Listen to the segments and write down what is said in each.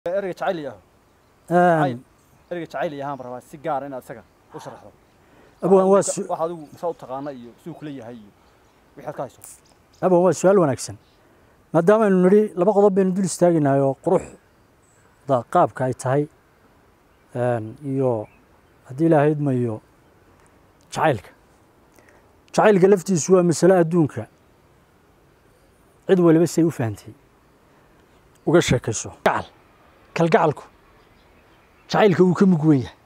ereyga jacayl yaho Een, ereyga jacayl yahaan rabaa si gaar inaad isaga u sharaxdo abwan waa su- wax adigu saa u taqaana iyo siduu kula yahay iyo wixaad ka hayso abwan waa su-aal wanaagsan maadaama aynu nidhi laba qodob baynu dul istaagaynahay oo quruxda qaabka ay tahay een, iyo haddii ilaahay idmayo jacaylka jacaylka laftiisu waa masale adduunka cid waliba say u fahantay uga sheekayso gacal kalgacalku jacaylka wuu ka mug weyn yahay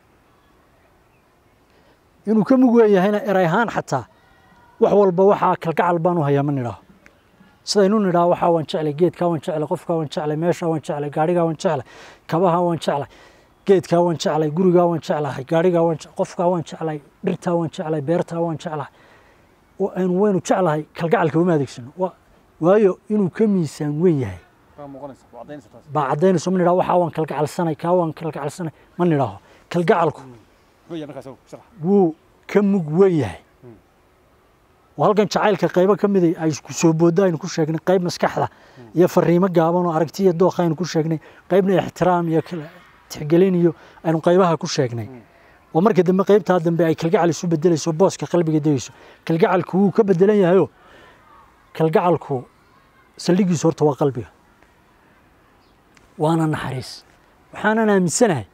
inuu ka mug weyn yahayna eray ahaan xataa wax walba waxaa kalgacal baan u hayaa ma nidhaaho sidaynu nidhaho waxaa waan jeclay geedkaa waan jeclay qofkaa waan jeclay meeshaa waan jeclay gaadhigaa waan jeclay kabahaa waan jeclay geedkaa waan jeclay gurigaa waan jeclahay gaadhigaa waan je- qofkaa waan jeclay dhirtaa waan jeclay beertaa waan jeclahay oo aynu waynu jeclahay kalgacalka uma adeegsano Wa- waayo inuu ka miisaan weyn yahay kaa muuqanaysa waa caddaynaysa taas baa caddaynayso ma nidhaho waxaa waan kalgacalsanay kaa waan kalgacalsanay ma nidhaaho kalgacalku muxuu yahay markaas sharax wuu ka mug weyn yahay oo halkan jacaylka qaybo ka mida ay ku soo boodda aynu ku sheegnay qayb maskaxda iyo fariimo gaaban oo aragti iyo dooqa aynu ku sheegnay qaybna ixtiraam iyo kala tixgelin iyo aynu qaybaha ku sheegnay oo marka dambe qaybtaa dambe ay kalgacal isu bedelayso booska qalbiga degayso kalgacalku wuu ka bedelan yahayoo kalgacalku saldhigiisu horta waa qalbiga waana naxariis waxaanan aaminsanahay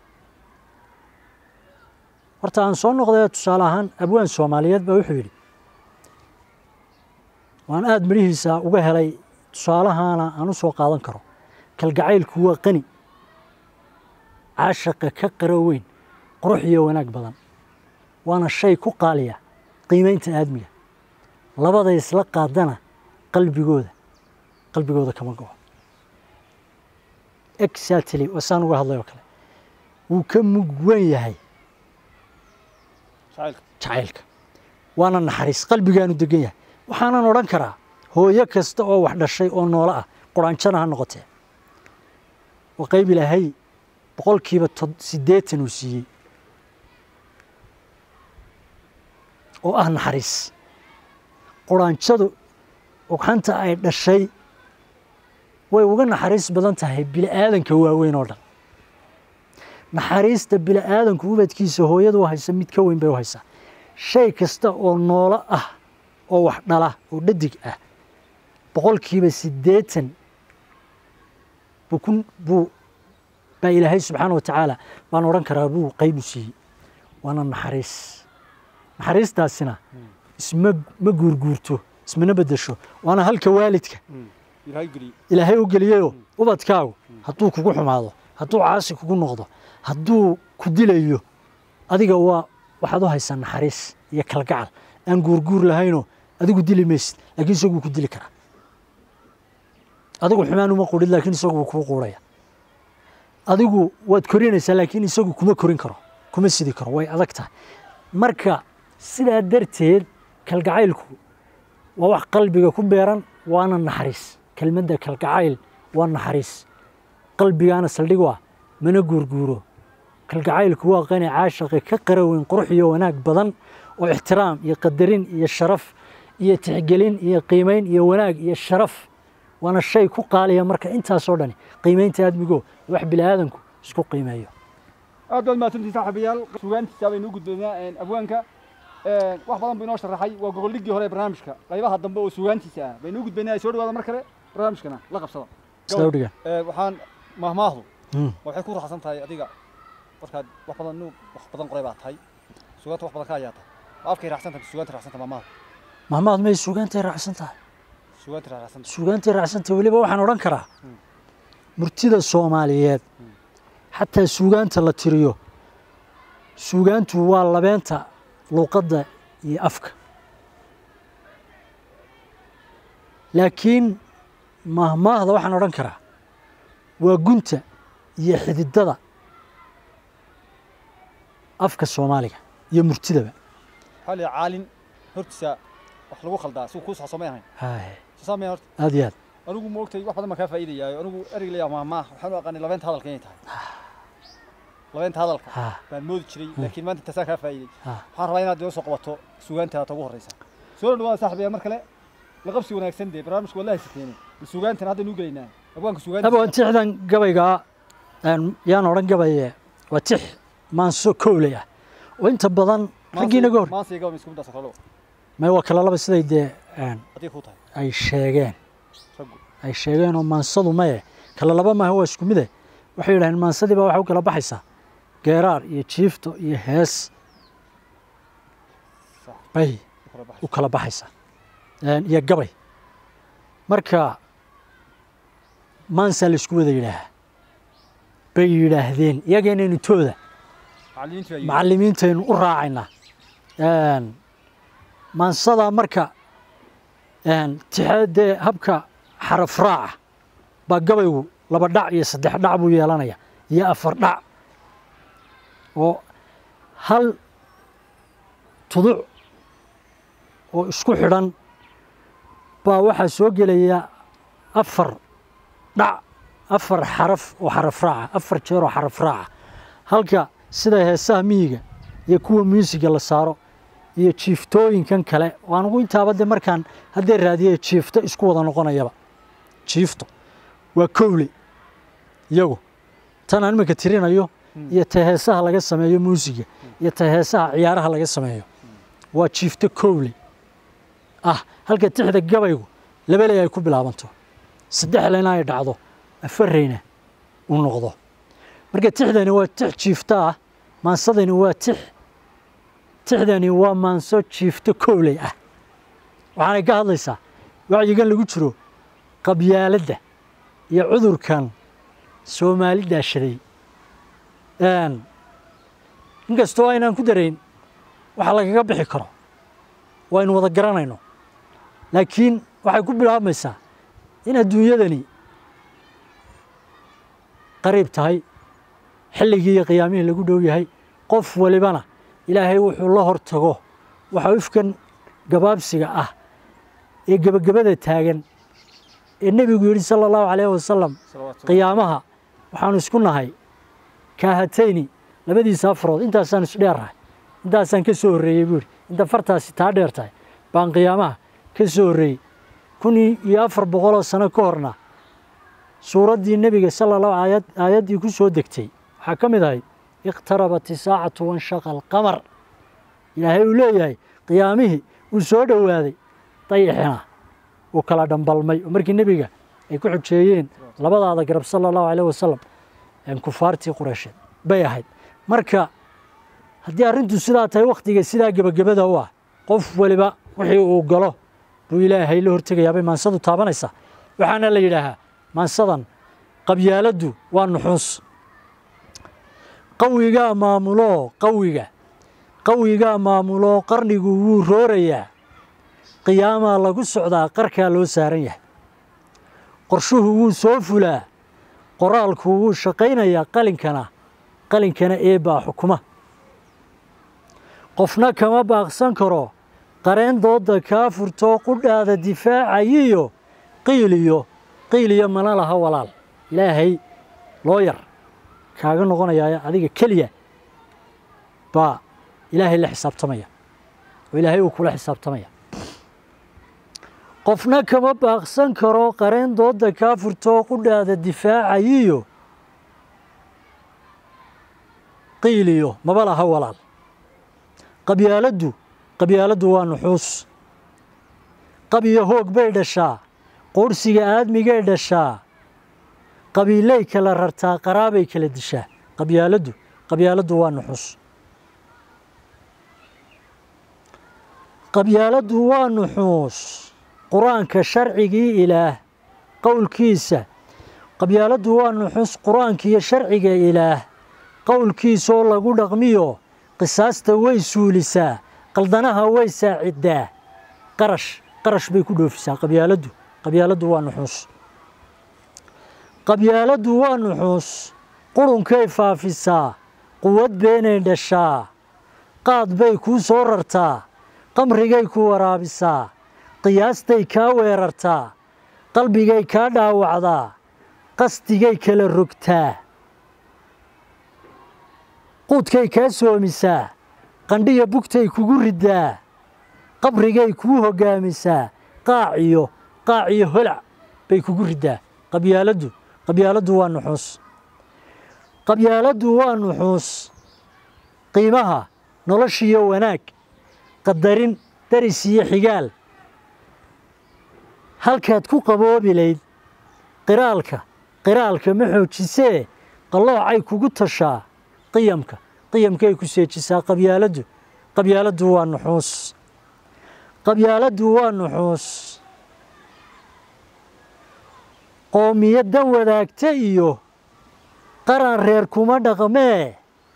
horta aan soo noqday tusaale ahaan abwaan soomaaliyeed baa wuxuu yidhi waan aada midhihiisa uga helay tusaalahaana aan u soo qaadan karo kalgacaylku waa qani caashaqa ka qaro weyn qurux iyo wanaag badan waana shay ku qaaliya qiimaynta aadmiga labada isla qaadana qalbigooda qalbigooda kama go'o exactly waa saan uga hadlay oo kale wuu ka mug weyn yahay jacaylka jacaylka waana naxariis qalbigaanu degan yahay waxaanan odhan karaa hooyo kasta oo wax dhashay oo noolo ah quraanjana ha noqotee waa qayb ilaahay boqolkiiba tod- siddeetan uu siiyey oo ah naxariis quraanjadu ugxanta ay dhashay way uga naxariis badan tahay bili'aadanka waaweyn oo dhan naxariista bili'aadanku ubadkiisa hooyadu u haysa mid ka weyn bay u haysaa shay kasta oo noolo ah oo wax dhala oo dhadig ah boqolkiiba siddeetan buu ku buu baa ilaahay subxaana wa tacaala baan odhan karaa buu qayb u siiyey waana naxariis naxariistaasina isma ma guurguurto ismana beddesho waana halka waalidka ilaahay geliyey ilaahay u geliyeyoo ubadkaagu hadduu kugu xumaado hadduu caasi kugu noqdo hadduu ku dilayo adiga waa waxaad u haysaa naxariis iyo kalgacal aan guurguur lahaynoo adigu dili maysid laakiin isaguu ku dili karaa adigu xumaan uma quudhid laakiin isagu wuu kuu quudhaya adigu waad korinaysaa laakiin isagu kuma korin karo kuma sidi karo way adag tahay marka sidaa darteed kalgacaylku waa wax qalbiga ku beeran waana naxariis kelmadda kalgacayl waa naxariis qalbigaana saldhig u ah mana guurguuro kalgacaylku waa qani caashaqi ka qara weyn qurux iyo wanaag badan oo ixtiraam iyo qadarin iyo sharaf iyo tixgelin iyo qiimayn iyo wanaag iyo sharaf waana shay ku qaaliya marka intaasoo dhani qiimaynta aadmigo wax bilaadanku isku qiimeeyo aad baad mahadsantihin saaxiibayaal sugaantiisa baynu u gudbaynaa abwaanka wax badan buu inoo sharaxay waa gogoldhiggii hore ee barnaamijka qaybaha dambe oo sugaantiisa ah baynu u gudbaynaa soo dhawaada mar kale barnaamijkana la qabsada sida u dhigan Ee, waxaan mahmaahdu Hmm. waxay ku raaxsan tahay adiga markaad wax badan nu wax badan qoray baa tahay sugaanta wax badan ka hayaa tahay waa afkay raacsan tahay sugaanta raacsan tahay mahmaahdu mahmaad may suugaantay raacsan tahay sugaanta raacsan tahay suugaantay raacsantay weliba waxaan odhan karaa murtida soomaaliyeed xataa suugaanta la tiriyo suugaantu waa labeenta luuqadda iyo afka laakiin mahmaahda waxaan odhan karaa waa gunta iyo xididada afka soomaaliga iyo murtidaba waxaa la yidhi caalin hortiisa wax lagu khaldaa si kuu saxsoomay ahayn Haye, soo saamay horta aad iyo aad anigu ma ogtay wax badan baan kaa faa'iidayaayo anigu ereyga layaa mahmaah waxaan u aqaanay labeenta hadalka inay tahay labeenta hadalka Ha, baan moodi jiray laakiin maanta intaasaa kaa faa'iiday ha. waxaan rabaa inaad inoo soo qabato sugaantaada ta ugu horreysa soo dhawaada saaxiibayaal mar kale la qabsi wanaagsan dee barnaamijku waa la haysateene sugaantan hadda nuu gelaynaa abwaanka sugaanta aba tixdan gabaygaa een, yaan odhan gabaye waa tix maanso kowley ah oo inta badan raggii naga hor maansi gaba isku middaas kalo may waa kala laba siday dee een, haddii ku tahay ay sheegeen raggu ay sheegeen oo maansadu maye kala laba maaha waa isku mide waxay yidhaheen maansadii baa waxay u kala baxaysaa geeraar iyo jiifto iyo hees sax bay u kala baxay u kala baxaysaa Een, iyo gabay marka maansaa la isku wada yidhaahaa bay yidhaahdeen iyaga inaynu tooda macallimiintu ay macallimiintaynu u raacaynaa Een, maansada marka een, tixe dee habka xaraf raaca baa gabaygu laba dhac iyo saddex dhac buu yeelanaya iyo afar dhac oo hal tuduc oo isku xidhan baa waxaa soo gelaya afar dhac afar xaraf oo xaraf raaca afar jeer oo xaraf raaca halka sida heesaha miyiga iyo kuwa muusiga la saaro iyo jiiftooyinkan kale oo anugu intaaba de markaan haddee raadiye jiifto isku wada noqonayaba jiifto waa kowle iyagu tan aan iminka tirinayo iyo ta heesaha laga sameeyo muusiga iyo ta heesaha ciyaaraha laga sameeyo waa jiifto kowle ah halka tixda gabaygu labeley ay ku bilaabanto saddexlena ay dhacdo afareyna uu noqdo marka tixdani waa tix jiifto ah maansadani waa tix tixdani waa maanso jiifto kowley ah waxaanay ka hadlaysaa wacyigan lagu jiro qabyaaladda iyo cudurkan soomaali daashaday Een, inkastoo aynaan ku darayn waxa lagaga bixi karo waynu wada garanayno laakiin waxay ku bilaabmaysaa in adduunyadani qariib tahay xilligii iyo qiyaamihii lagu dhow yahay qof walibana ilaahay wuxuu la hortago waxa ifkan gabaabsiga ah ee gebagabada taagan ee nebigu yidhi sala allahu calayhi wasalam salawaatu qiyaamaha waxaanu isku nahay kaahatayni labadiisa afarood intaasaan isdheernahay intaasaan ka soo horreeyey buu yidhi inta fartaasi taa dheer tahay baan qiyaamaha ka soo horreeyey kun iyo afar boqoloo sano ka horna suuraddii nebiga sala allahu aayad aayaddii ku soo degtay waxaa ka mid ahayd iqtarabat isaacatu wanshaqa alqamar ilaahay uu leeyahay qiyaamihii uu soo dhowaaday dayixina uu kala dhambalmay oo markii nebiga ay ku xujeeyeen labadaada garab sala allahu caleyh wasalam een kufaartii qureysheed bay ahayd marka haddii arrintu sidaa tahay wakhtiga sidaa gebagabada u ah qof waliba wixii uu galo buu ilaahay la hortegayaa bay maansadu taabanaysaa waxaana la yidhaahaa maansadan qabyaaladdu waa nuxuus qawigaa maamuloo qawiga qawigaa maamuloo qarnigu wuu roorayaa qiyaamaa lagu socdaa qarkaa loo saaran yahay qorshuhu wuu soo fulaa qoraalku wuu shaqaynayaa qalinkana qalinkana eebbaa xukuma qofna kama baaqsan karo qareen doodda kaa furtoo qudhaada difaacayiyo qiiliyo qiiliyo mana laha walaal ilaahay loo yar kaaga noqonayaa adiga keliya baa ilaahay la xisaabtamaya oo ilaahay uu kula xisaabtamaya qofna kama baaqsan karo qareen doodda kaa furtoo qudhaada difaacayiyo qiiliyo maba laha walaal qabyaaladdu qabyaaladdu waa nuxuus qabiyo hoog bay dhashaa quursiga aadmigay dhashaa qabiilay kala rartaa qaraabay kala dishaa qabyaaladdu qabyaaladdu waa nuxuus qabyaaladdu waa nuxuus qur-aanka sharcigii ilaah qowlkiisa qabyaaladdu waa nuxuus qur-aanka iyo sharciga ilaah qowlkiisaoo lagu dhaqmiyo qisaasta way suulisaa qaldanaha way saaciddaa qarash qarash bay ku dhoofisaa qabyaaladdu qabyaaladdu waa nuxuus qabyaaladdu waa nuxuus qurunkay faafisaa quwad beenay dhashaa qaad bay kuu soo rartaa qamrigay ku waraabisaa qiyaastay kaa weerartaa qalbigay kaa dhaawacdaa qasdigay kala rogtaa quudkay kaa soomisaa qandhiya bugtay kugu riddaa qabrigay kuu hoggaamisaa qaaciyo qaaciyo holac bay kugu riddaa qabyaaladdu qabyaaladdu waa nuxuus qabyaaladdu waa nuxuus qiimaha noloshiyo wanaag qadarin daris iyo xigaal halkaad ku qaboobi layd qiraalka qiraalka ma xoojisee qalloocay kugu tashaa qiyamka qiyamkay ku seejisaa qabyaaladdu qabyaaladdu waa nuxuus qabyaaladdu waa nuxuus qoomiyaddan wadaagta iyo qaran reer kuma dhaqmee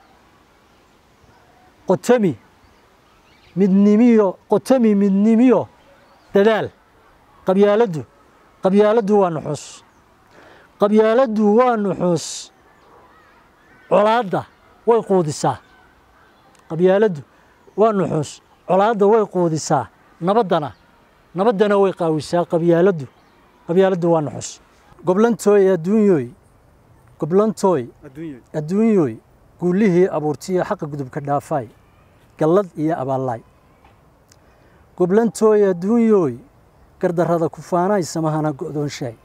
qotami midnimiyo qotami midnimiyo dadaal qabyaaladdu qabyaaladdu waa nuxuus qabyaaladdu waa nuxuus colaadda way quudisaa qabyaaladdu waa nuxuus colaadda way quudisaa nabaddana nabaddana way qaawisaa qabyaaladdu qabyaaladdu waa nuxuus goblantooy adduunyooy goblantooy adduunyo adduunyooy guullihii abuurtiyo xaqa gudubka dhaafaay gallad iyo abaallaay goblantooy adduunyooy gardarrada kufaanaay samahana go'doonshaay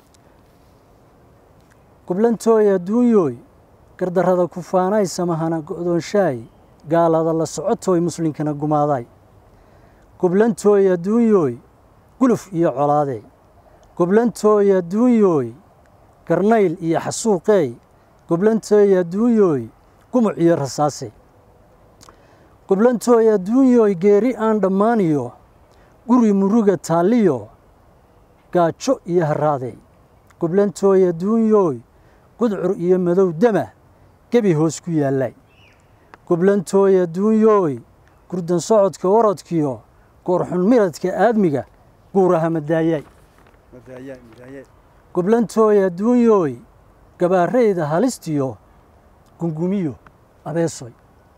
goblantooy adduunyooy gardarrada kufaanaay samahana go'doonshaay gaalada la socotooy muslinkana gumaadaay goblantooy adduunyooy guluf iyo colaadey goblantooy adduunyooy garnayl iyo xasuuqeey goblantooy adduunyooy gumuc iyo rasaasey goblantooy adduunyooy geeri aan dhammaaniyo guri muruga taalliyo gaajo iyo harraadey goblantooy adduunyooy gudcur iyo madow dama gebi hoos ku yaallay goblantooy adduunyooy gurdan socodka orodkiyo goorxun miradka aadmiga guuraha madaayaay madaayaa madaayaa goblantooy adduunyooy gabaarayda halistiyo gungumiyo abeesoy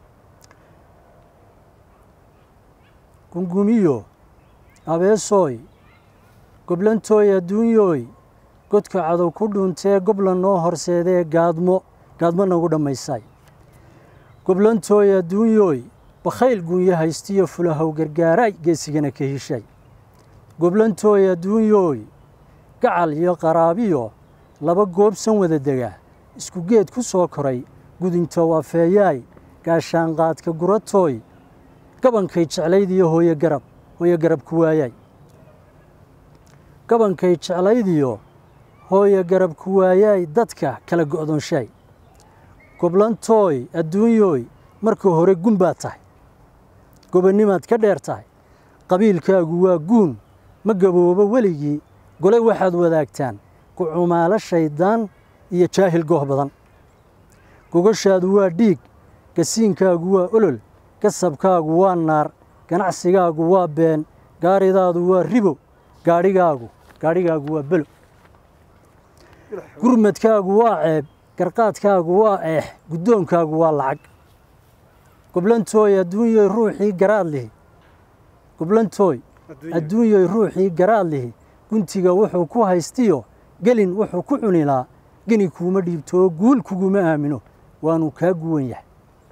gungumiyo abeesooy goblantooy adduunyooy godka cadow ku dhuuntee gobla noo horseedee gaadmo gaadmo nagu dhammaysaay goblantooy adduunyooy bakhayl guunyo haystiyo fulahow gargaaraay geesigana ka hishay goblantooy adduunyooy gacal iyo qaraabiyo laba goobsan wada dega isku geed ku soo koray gudintow afeeyaay gaashaanqaadka guratooy gabankay jeclaydiyo hooyo garab hooyo garab ku waayay gabankay jeclaydiyo hooyo garab ku waayaay dadka kala go'doonshaay goblantooy adduunyooy marka hore gun baad tahay gobonnimaad ka dheer tahay qabiilkaagu waa guun ma gaboobo weligii gole waxaad wadaagtaan kucumaalo shayddaan iyo jaahil gooh badan gogoshaadu waa dhiig gasiinkaagu waa olol gasabkaagu waa naar ganacsigaagu waa been gaaridaadu waa ribo gaadhigaagu gaadhigaagu waa belo gurmadkaagu waa ceeb garqaadkaagu waa eex guddoonkaagu waa lacag goblantooy adduunyoy ruuxii garaad lihi goblantooy adduunyoy ruuxii garaad lihi guntiga wuxuu ku haystiyo gelin wuxuu ku cunilaa geni kuuma dhiibtoo guul kuguma aamino waanu kaa guwan yahay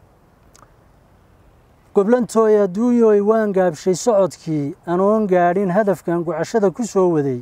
goblantooy adduunyoy waan gaabshay socodkii anoon gaadhin hadafkan gucashada ku soo waday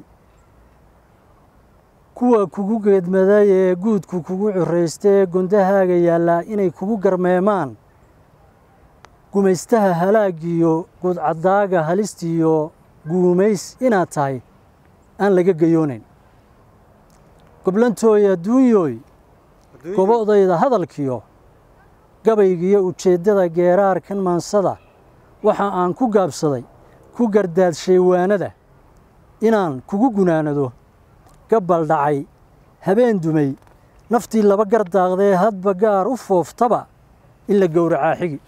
kuwa kugu geedmaday ee guudku kugu curaystee gondahaaga yaallaa inay kugu garmeemaan gumaystaha halaagiyo guudcaddaaga halistiyo guumays inaad tahay aan laga gayoonayn goblantooy adduunyooy gobodayda hadalkiyo gabaygiyo ujeeddada geeraarkan maansada waxa aan ku gaabsaday ku gardaadshay waanada inaan kugu gunaanado gabbal dhacay habeen dumay naftii laba gardaaqdee hadba gaar u fooftaba in la gowracaa xigi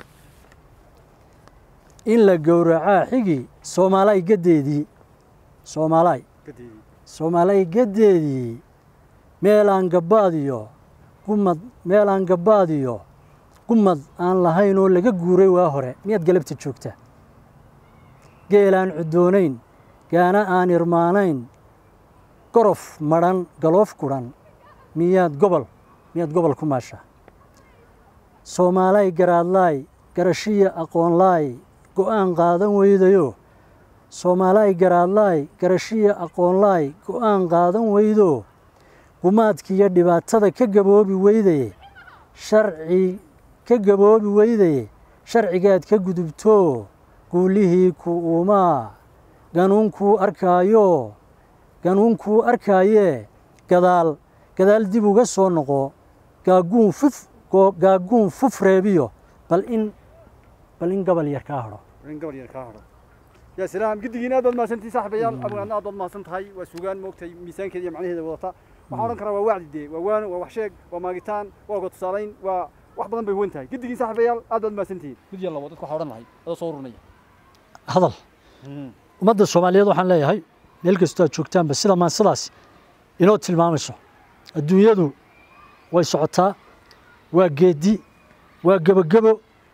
in la gowracaa xigi soomaalay gaddeedii soomaalay soomaalay gaddeedii meelaan gabbaadiyo gumad meelaan gabbaadiyo gumad aan lahayn oo laga guuray waa hore miyaad galabta joogtaa geelaan cuddoonayn gaana aan irmaanayn gorof madhan galoof kudhan miyaad gobol miyaad gobol ku maashaa soomaalay garaadlaay garashiya aqoonlaay go'aan qaadan weydayo soomaalay garaadlaay garashiya aqoonlaay go'aan qaadan weydo gumaadkiiyo dhibaatada ka gaboobi weydaye sharci ka gaboobi weydaye sharcigaad ka gudubto guulihii ku uumaa ganuunkuu arkaayo ganuunkuu arkaaye gadaal gadaal dib uga soo noqo gaaguun fuf goo- gaaguun fuf reebiyo bal in bal in gabal yar kaa hadho in gabal yar kaa hadho yaa salaam giddigiina aad baad mahadsantihi saaxiibayaal abwaanna aad baad mahadsan tahay waa sugaan moogtay miisaankeeda iyo macnaheeda wadata waxaan odhan karaa waa wacdi dee waa waano waa wax sheeg waa maagitaan waa oga tusaalayn waa wax badan bay wen tahay giddigiin saaxiibayaal aad baad mahadsantihiin mid yar labo dadka waxaa odhan lahay adoo soo urunaya hadal ummadda soomaaliyeed waxaan leeyahay meel kastoo aad joogtaanba sida maan sidaas inoo tilmaamayso adduunyadu way socotaa waa geedi waa gebogebo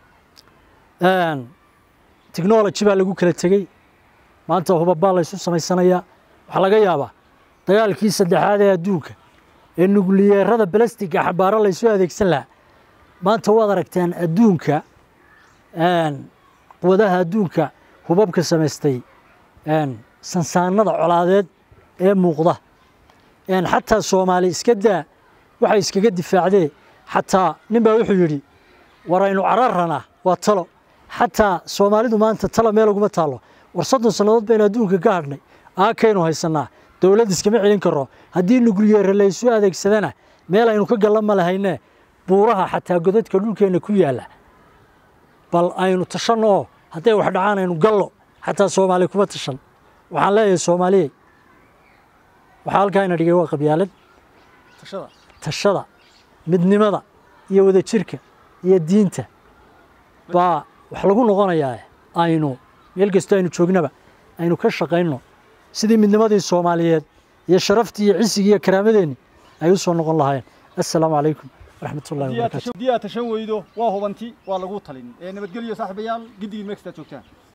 technology baa lagu kala tegey maanta hubabaa laysu samaysanayaa waxaa laga yaabaa dagaalkii saddexaad ee adduunka ee nukliyeerada balastiga xabaaro laysu adeegsan lahaa maanta waad aragtaan adduunka quwadaha adduunka hubabka samaystay sansaanada colaadeed ee muuqda xataa soomaali iska daa waxay iskaga difaacdee xataa nin baa wuxuu yidhi war aynu cararranaa waa talo xataa soomaalidu maanta talo meel uguma taallo war soddon sannadood baynu adduunka ka hadhnay aakaynu haysannaa dowladd iskama celin karro haddii nukliyeere laysu adeegsadana meel aynu ka galla ma lahaynee buuraha xataa godadka dhulkeenna ku yaalla bal aynu tashanno oo hadday wax dhacaan aynu gallo xataa soomaali kuma tashan waxaan leeyahay soomaaliyey waxaa halkaa ina dhigay waa qabyaalad tashada tashada midnimada iyo wadajirka iyo diinta baa wax lagu noqonayaa aynu meel kastoo aynu joognaba aynu ka shaqayno sidii midnimadii soomaaliyeed iyo sharaftii iyo cisigii iyo karaamadeenni ay u soo noqon lahaayeen assalaamu calaykum waraxmat ullahi haddii aad wabarakaatu tashan- haddii aad tashan weydo waa hubanti waa lagu talin ee nabadgelyo saaxiibayaal giddigiin meel kasta aad joogtaan